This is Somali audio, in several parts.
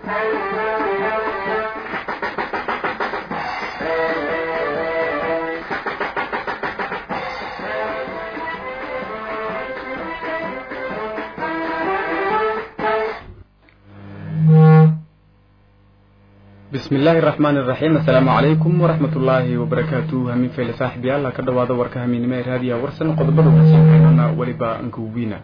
bismi illaahi raxmaan iraxiim assalaamu calaykum waraxmat ullaahi wabarakaatu hamiin fayle saaxiibyaal ka dhawaada warka hamiinnimo ee raadiya warsan qodobada wasiinkeennana weliba ankuwiina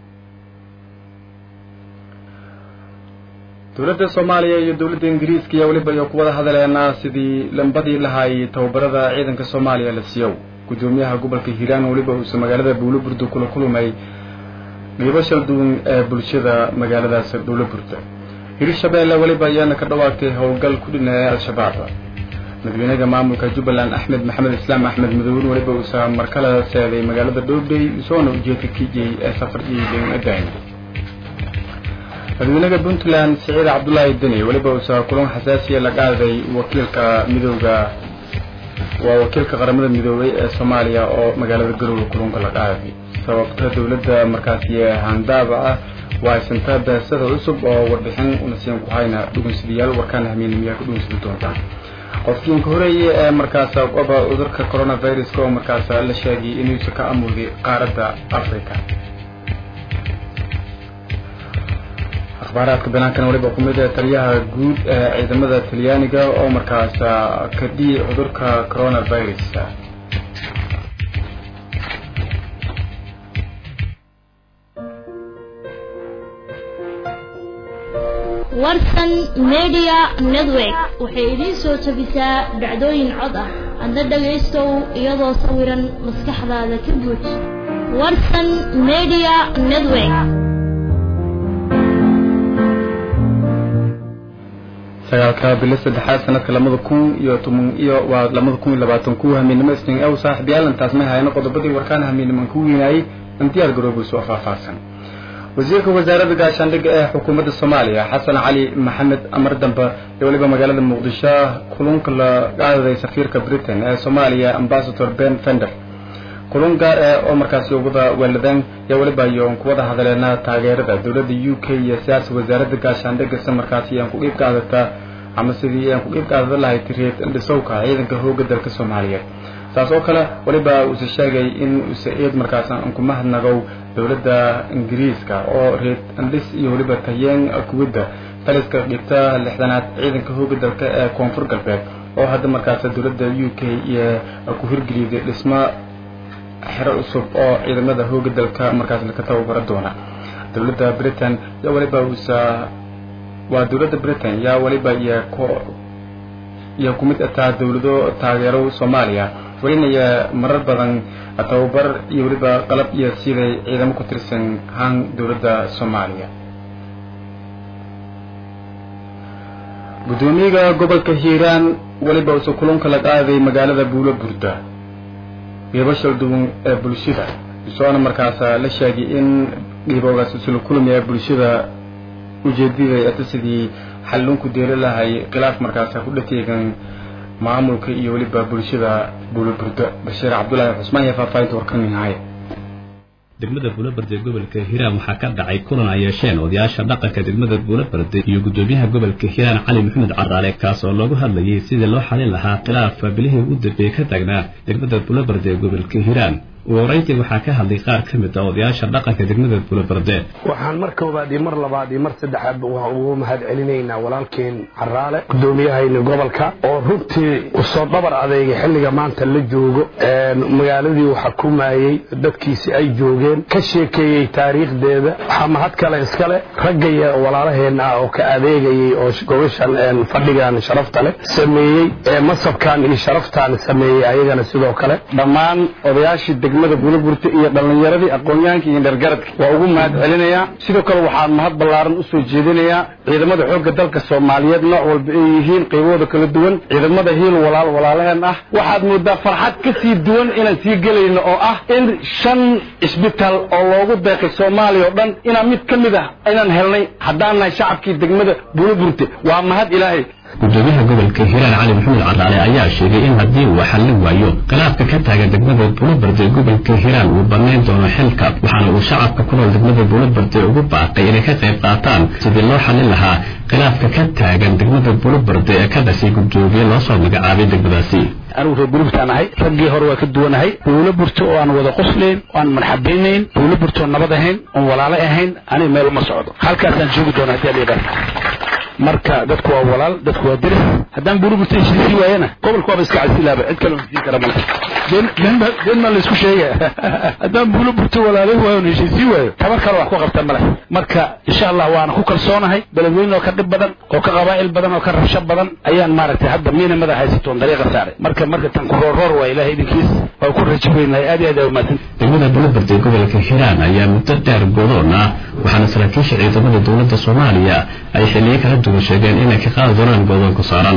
dowladda soomaaliya iyo dowladda ingiriiska iyo weliba iyo kuwada hadaleena sidii lambadii lahay tababarada ciidanka soomaaliya la siiyow guddoomiyaha gobolka hiiraan weliba uusa magaalada buuloburda kula kulmay dhiibo shal duwan ee bulshada magaaladaas buuloburda hirshabeelle weliba ayaana ka dhawaagtay howlgal ku dhinaya al-shabaab madaxweynaha maamulka jubbaland axmed maxamed islaam axmed madowin weliba uusa markala seeday magaalada dhowdhay isoona ujeedka kijay ee safar iidan adayn madaxweynaha puntland siciid cabdulaahi deni weliba uusa kulan xasaasiya la qaaday wakiilka midooda waa wakiilka qaramada midoobay ee soomaaliya oo magaalada garowga kulunka la qaaday sababta dowladda markaasi handaaba ah waa haysantaa daasada cusub oo warbixin unasiin ku hayna dhugunsidayaal warkaan hamiinimiyaa ku dhugunsidi doontaan qofkiinka horeeye ee markaas oba cudurka coronaviruska oo markaas la sheegay inuusa ka amuuday qaaradda africa akhbaaraadka banaankana waliba ku mid taliyaha guud ee ciidamada talyaaniga oo markaas ka dhiyay cudurka coronavirus warsan media network waxay idiin soo jabisaa dhacdooyin cod ah adna dhagaystow iyadoo sawiran maskaxdaada ka guud warsan media network sagaalka bilo saddexaad sanadka lamada kun iyo toban iyo waa lamada kun iyo labaatan ku hamiinimo isnin ew saaxiibyaal intaas may hayno qodobadii warkaan hamiiniman ku weynaayey in diyaar garoobayso oo faahfaahsan wasiirka wasaaradda gaashaandhigga ee xukuumadda soomaaliya xasan cali maxamed amar dambe iyo weliba magaalada muqdisho kulunka la qaaday safiirka britain ee soomaaliya ambasador ben fender kulun gaar eh oo markaasi uguda weeladeen iyo weliba iyo kuwada hadaleena taageerada dowladda u k iyo siyaasa wasaaradda gaashaandhigga si markaasi aan ku qiib qaadata ama sidii aan ku qiib qaadada lahay tiriid dhisowka ciidanka hooga dalka soomaaliyeed saas oo kale weliba uuse sheegay in uuse eed markaas aan ku mahadnagow dowladda ingiriiska oo reed andhis iyo weliba tayeen kuwadda taliska dhigta lixdanaad ciidanka hooga dalka ee koonfur galbeed oo hadda markaas dowladda u k iyo ku hirgeliyday dhismo xero cusub oo ciidamada hooga dalka markaas laka tababaro doona dowladda britain yaa weliba uusa waa dowladda britain yaa weliba iyo iyo ku mid ataa dowlado taageero soomaaliya welinaya marar badan tababar iyo weliba qalab iyo siday ciidamo ku tirsan haan dowladda soomaaliya guddoomiyaha gobolka hiiraan weliba uuse kulunka la qaaday magaalada buulo burda dhiibashal duwan ee bulshada isoona markaas la sheegay in dhiiboogaas isla kulmaya bulshada ujeedada ata sidii xallunku deeli lahay khilaaf markaas ku dhateegan maamulka iyo weliba bulshada buuloburda bashiir cabdulaahi cusmaan iyo faahfaahinta warkaninhaya degmada buulaberde gobolka hiiraan waxaa ka dhacay kulan ay yeesheen odayaasha dhaqanka degmada buulaberde iyo guddoomiyaha gobolka hiiraan cali maxamed caraale kaas oo loogu hadlayay sidii loo xalin lahaa khilaaf bilihii ugu dambeeyey ka taagnaa degmada buulaberde ee gobolka hiiraan ugu horeyntii waxaa ka hadlay qaar ka mid ah odayaasha dhaqanka degmada buulaberde waxaan mar koobaad iyo mar labaad iyo mar saddexaad waxaan ugu mahad celinaynaa walaalkeen caraale gudoomiyahayna gobolka oo runtii usoo dhabar adeegay xilliga maanta la joogo magaaladii uu xukumayey dadkiisi ay joogeen ka sheekeeyey taariikhdeeda waxaa mahad kale iskale raggaya walaalaheenna ah oo ka adeegayay oo gobashan fadhigan sharafta leh sameeyey ee masabkan iyo sharaftaan sameeyey ayagana sidoo kale dhammaan odayaashii degmada buulaburta iyo dhallinyaradii aqoon-yahanka iyo dhergaradka waa ugu mahad celinayaa sidoo kale waxaan mahad ballaaran u soo jeedinayaa ciidamada xoogga dalka soomaaliyeed nooc walba ay yihiin qaybahooda kala duwan ciidamada hiil walaal walaalaheen ah waxaad moodaa farxad ka sii duwan inaan sii gelayno oo ah in shan isbitaal oo loogu deeqay soomaaliya oo dhan inaan mid ka mid ah inaan helnay haddaan nahay shacabkii degmada buulaburte waa mahad ilaahay gudoomiyaha gobolka hiiraan cali maxamed caraale ayaa sheegay in haddii uu xallin waayo khilaafka ka taagan degmada buulabarde gobolka hiiraan uu bannayn doono xilka waxaana uu shacabka ku nool degmada buulabarde ugu baaqay inay ka qayb qaataan sidii loo xallin lahaa khilaafka ka taagan degmada bulobarde ee ka dhashay gudoomiye loo soo magacaabay degmadaasi anigu reer burburtaan ahay raggii hore waa ka duwanahay buulo burto oo aan wada qoslayn oo aan marxabaynayn buulo burto oo nabad ahayn oon walaalo ahayn aniga meel uma socdo halkaasaan joogi doona haddii alyadha marka dadku waa walaal dadku waa diris haddaan buulo burto heshiisii waayana gobolka waaba iska casilaaba cid kale heshiin kara male been maa laysku sheegaya haddaan buulo burto walaalay waayo on heshiisii waayo tabar kale wax ku qabta male marka insha allah waana ku kalsoonahay beledweyne oo ka dhib badan oo ka qabaa'il badan oo ka rabsho badan ayaan maaragtay hadda miina madax haysatoon dariiqa saaray marka marka tan ku roorroor waa ilahay idinkiis waa ku raji weynahay aad iyo aad aa umaasan degmada bulobarde gobolka hiiraan ayaa muddo dheer godoon ah waxaana saraakiisha ciidamada dowladda soomaaliya ay xilliyo kala duwan sheegeen inay ka qaadi doonaan godoonka saaran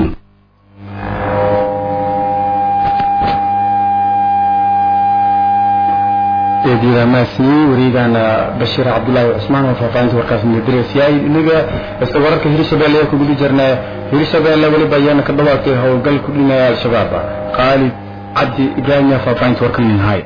eedyadaamaasiyey wareegana bashiir cabdulaahi cusmaan oo faahfaahinta warkaas mudirasyahay inaga isla wararka hirshabeelle ee kugudi jirnaa hirshabeelle weliba ayaana ka dhawaatay howlgal ku dhinaya al-shabaab khaalid cabdi ibraahimya faahfaahinta warkan minhay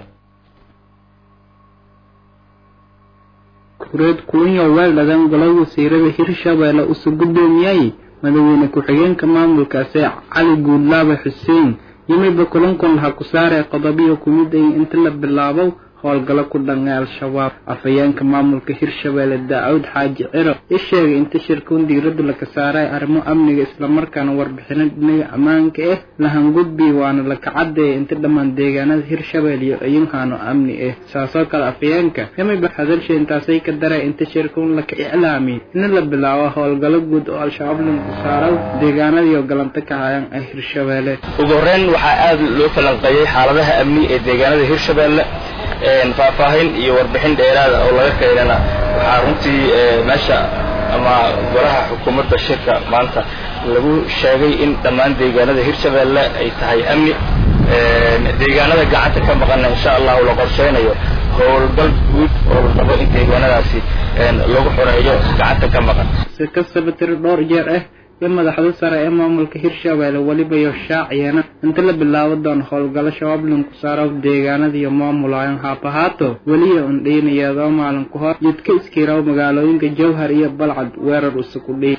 kureed kulanyo weeldhadan golay wasiirada hirshabeelle usu guddoomiyay madaxweyne ku-xigeenka maamulkaasi cali guudlaabe xuseen yimiba kulankan laha ku saaree qodobiyo kumid ay inta la bilaabo howlgalo ku dhanay al-shabaab afhayeenka maamulka hirshabeelle daawud xaaji ciro i sheegay inta shirkuun diiradda laka saaray arrimo amniga islamarkaana warbixino dhinaga ammaanka ah lahangudbi waana laka cadeeya inta dhammaan deegaanada hirshabeelle iyo ayinhaano amni ah saasoo kale afhayeenka yamiba hadalsha intaasay ka daray inta shirkuun laka iclaamiyay in la bilaabo howlgalo guud oo al-shabaab lanku saaro deegaanadiioo galanto ka hayaan ah hirshabeelle ugu horreyn waxaa aada loo falanqeeyey xaaladaha amni ee deegaanada hirshabeelle faahfaahin iyo warbixin dheeraada oo laga keenana waxaa runtii meesha ama golaha xukuumadda shirka maanta lagu sheegay in dhammaan deegaanada hirshabeelle ay tahay amni deegaanada gacanta ka maqana insha allahu la qorsheynayo howlgal guud oo la rabo in deegaanadaasi lagu xoreeyo gacanta ka maqan si kastaba tiri dhowr jeer ah iyo madaxda sare ee maamulka hirshabeelle weliba iyo shaaciyana inta la bilaabo doono howlgalo shabaab lanku saaro deegaanada iyo maamulayan haabahaato weliya undhiinayadoo maalin ku hor jidka iskiiraw magaalooyinka jowhar iyo balcad weerar usuku dhiy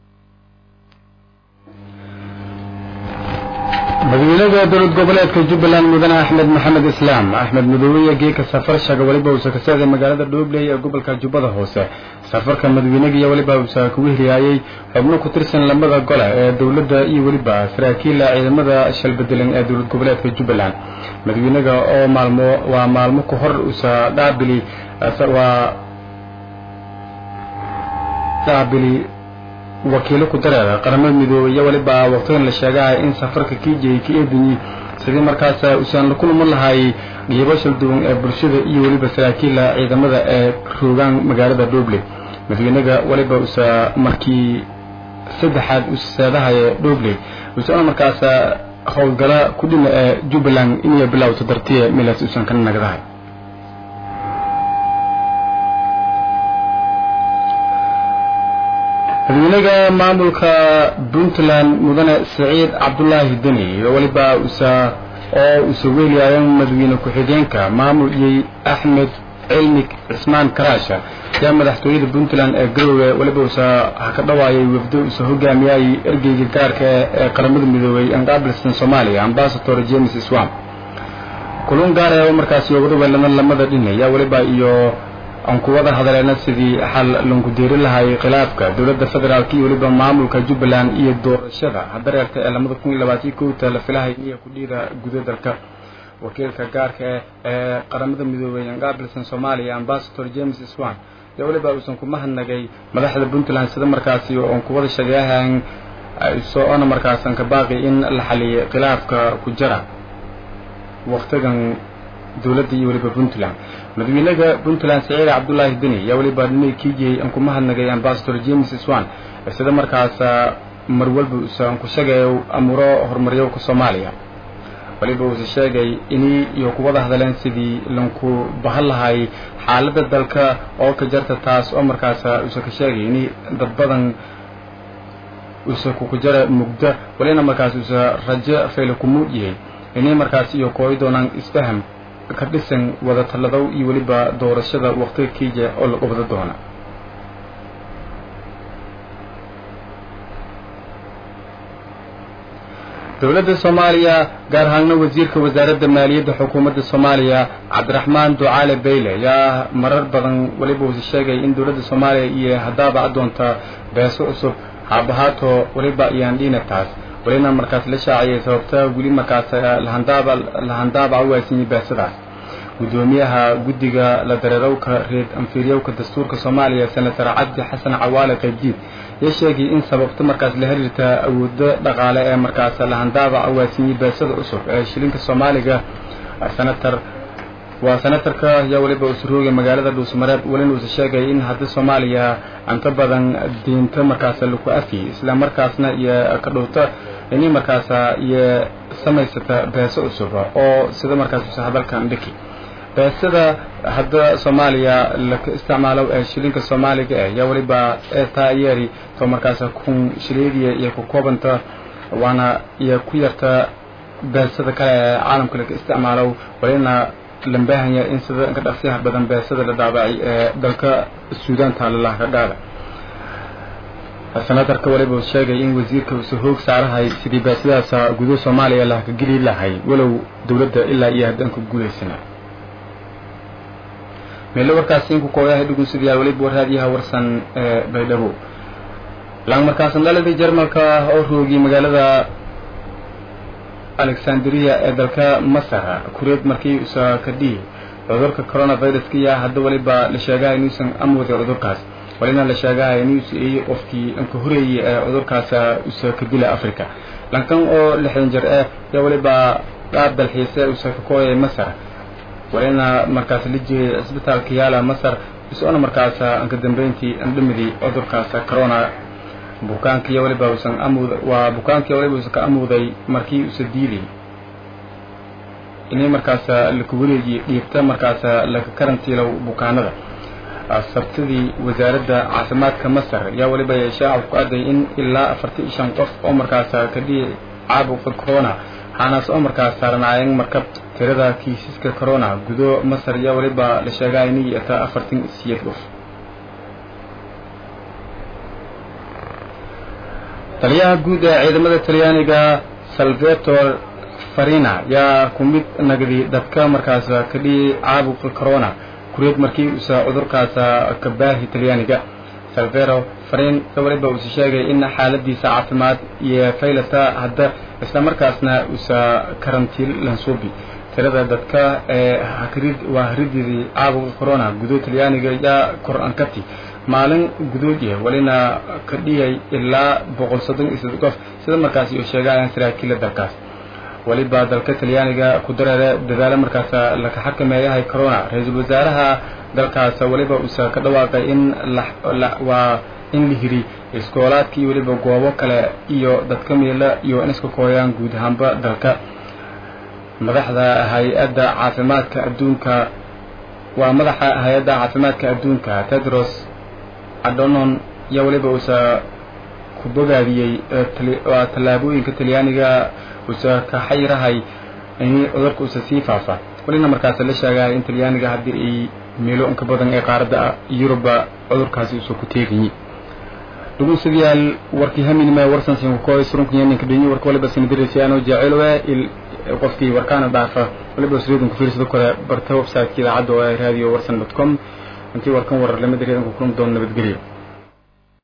madaxweynaha dowlad goboleedka jubbaland mudane axmed maxamed islaam axmed madoobe geeka safar shaga weliba uusa ka socday magaalada dhoobley ee gobolka jubbada hoose safarka madaxweynagiiyo weliba uusa kugu hiriyaayey xubno ku tirsan lamada gole ee dowladda iyo weliba saraakiila ciidamada shalbedelan ee dowlad goboleedka jubbaland madaxweynaga oo maalmo waa maalmo ka hor uusa dhaabili waa dhaabili wakiilo ku dareera qaramada midoobey iyo weliba waqtigan la sheegahay in safarka kiijay ka eedinyi sidii markaas uusan la kulman lahay dhiibo shal duwan ee bulshada iyo weliba saraakiila ciidamada ee roogaan magaalada dhoble madaxweynaga weliba uusa markii saddexaad usaadahaya dhoble uusana markaas howlgala ku dhina ee jubbaland inay bilowto dartiye milaas uusan ka nagdahay madaxweynaga maamulka puntland mudane saciid cabdulaahi deni iyo weliba usa oo usa weeliyaayan madaxweyne ku-xigeenka maamuliyey axmed cilmi cismaan karaasha ayaa madaxtooyada puntland ee garowe weliba usa ha ka dhawaayay wafdo usa hogaamiyay ergeyga gaarka ee qaramada midoobey anqaabilsan soomaaliya ambasador james swam kulun gaar ee markaasi uga weelana lamada dhin ayaa weliba iyo aan ku wada hadaleena sidii xal lanku deeri lahay khilaafka dowladda federaalk iyo weliba maamulka jubbaland iyo doorashada hadareerta ee lamada kun iyo labaatan kowta la filahay niya ku dhiida guda dalka wakiilka gaarka ee qaramada midoobey anqaabilsan soomaaliya ambasador james swan iyo weliba uusan ku mahadnagay madaxda puntland sida markaasi oon ku wada shageehan so-ona markaasan ka baaqi in la xaliyay khilaafka ku jira waktigan dowladda iyo weliba puntland madaxweynaha puntland saciid cabdulaahi deni ayaa weliba dhinay kiijiyey aan ku mahadnagay ambasador james swan sida markaas mar walba uusan ku sheegayo amuro horumaryowka soomaaliya weliba uusa sheegay inii iyo kuwada hadleen sidii lanku bahan lahay xaaladda dalka oo ka jarta taas oo markaas uusa ka sheegay ini dad badan uusa kuku jara mugda walina markaas uusa rajo fayla ku muud yahay inay markaas iyo kooyi doonaan isfaham ka dhisan wada talladow iyo weliba doorashada waqtiga kiija oo la qabado doona dowladda soomaaliya gaar ahaanna wasiirka wasaaradda maaliyadda xukuumadda soomaaliya cabdiraxmaan ducaale bayle ayaa marar badan weliba usi sheegay in dowladda soomaaliya iyo haddaaba adoonta beeso cusub haabahaato weliba iyaan dhiina taas welina markaas la shaaciyay sababta weli markaas lahandaaba lahandaaba u waaysanyi beesadaas guddoomiyaha guddiga la dareerowka reed anfiiryowka dastuurka soomaaliya senator cabdi xasan cawaale qaybdiid ayaa sheegay in sababta markaas la xiriirta awoodo dhaqaale ee markaas lahandaaba awaasinyi beesada cusub ee shilinka soomaaliga senator waa senatarka ayaa weliba usurooga magaalada dhuusmareeb welina uusa sheegay in hadda soomaaliya inta badan diinta markaas laku afiyey isla markaasna iyo ka dhowta inay markaas iyo samaysata beeso cusub oo sida markaas usa hadalkan dhiki beesada hadda soomaaliya laka isticmaalo ee shilinka soomaaliga eh yaa weliba taayeeri to markaas kun shiliidiya iyo ku koobanta waana iyo ku yarta beesada kale ee caalamka laka isticmaalo walina lambaahanya in sida ka dhaqsiyaha badan beesada la dhaabacay ee dalka suudaanta lalaha ka dhaada senatarka waliba uu sheegay in wasiirka uusa hoog saarahay sidii beesadaas gudo soomaaliya laha ka geli lahay walow dowladda ilaa iyo haddaan ku guulaysana meelo warkaasi inku kooyahay dhugunsidayaal weliba warhaadiyaha warsan ee baydhabo laan markaasan dhaladii jarmalka oo roogiyey magaalada alexandria ee dalka masar kureed markii usa ka dhihi cudurka coronaviruska iya hadda weliba la sheegahay inuusan amooday cudurkaas walina la sheegahay inuusa iyey qofkii anka horeeyey ee cudurkaas usa ka dila africa lankan oo lixdan jir eh yaa weliba qaab dalxiise usa ka kooyay masar walina markaas la jeeyay cisbitaalka yaala masar isona markaas anka dambeyntii andhamidii cudurkaas corona bukaankiiyo waliba usan amuud waa bukaankiiyo waliba usan ka amuuday markii usa diiday inay markaas laka wareejiye dhiibta markaas laka karantiilow bukaanada sabtidii wasaaradda caafimaadka masar yaa waliba shaaca ku aday in ilaa afartan iyo shan qof oo markaas ka dhihi caabuqa corona waxaanaas oo markaas saaranaayeen markab tirada kiisaska corona gudo masar yaa waliba la sheegaa inay yata afartan siyeed qof taliyaha guud ee ciidamada talyaaniga salvator farina yaa ku mid nagdi dadka markaas ka dhihi caabuqa corona kureed markii usa cudurkaas ka baahi talyaaniga salvero farin waliba uusa sheegay in xaaladiisa caafimaad iyo faylata hadda isla markaasna usa karantiil lansuubi tirada dadka ee hakrid waa harididii caabuqa corona gudo talyaaniga yaa kor ankati maalin gudoodiya walina ka dhiyay ilaa boqol soddon iyo saddex qof sida markaas iyo sheegayaan saraakiila dalkaas weliba dalka talyaaniga ku dareere dadaalo markaas laka xakameeyahay corona ra-iisul wasaaraha dalkaas weliba uusa ka dhawaaqay in waa in la hiri iskoolaadka iyo weliba goobo kale iyo dadka miila iyo in iska kooyaan guud ahaanba dalka madaxda hay-adda caafimaadka adduunka waa madaxa hay-adda caafimaadka adduunka tedros adonon yaa weliba uusa ku bogaadiyey waa tallaabooyinka talyaaniga uusa ka xayirahay in cudurka uusa sii faafa walina markaas la sheegaya in talyaaniga haddii ay meelo inka badan ee qaaradda yuruba cudurkaasi uusa ku teegayi dhugunsidayaal warkii haminima warsan sinkukoy surunkanyaninka dhinyi warka waliba sinadirisiyaano jaacilowe qofkii warkaana dhaafa waliba sreedin ku fiirsado kale barta website-ka idaacadda oo raadiyo warsan dot com intii warkan warar lamid reedanku kulan doon nabadgelyo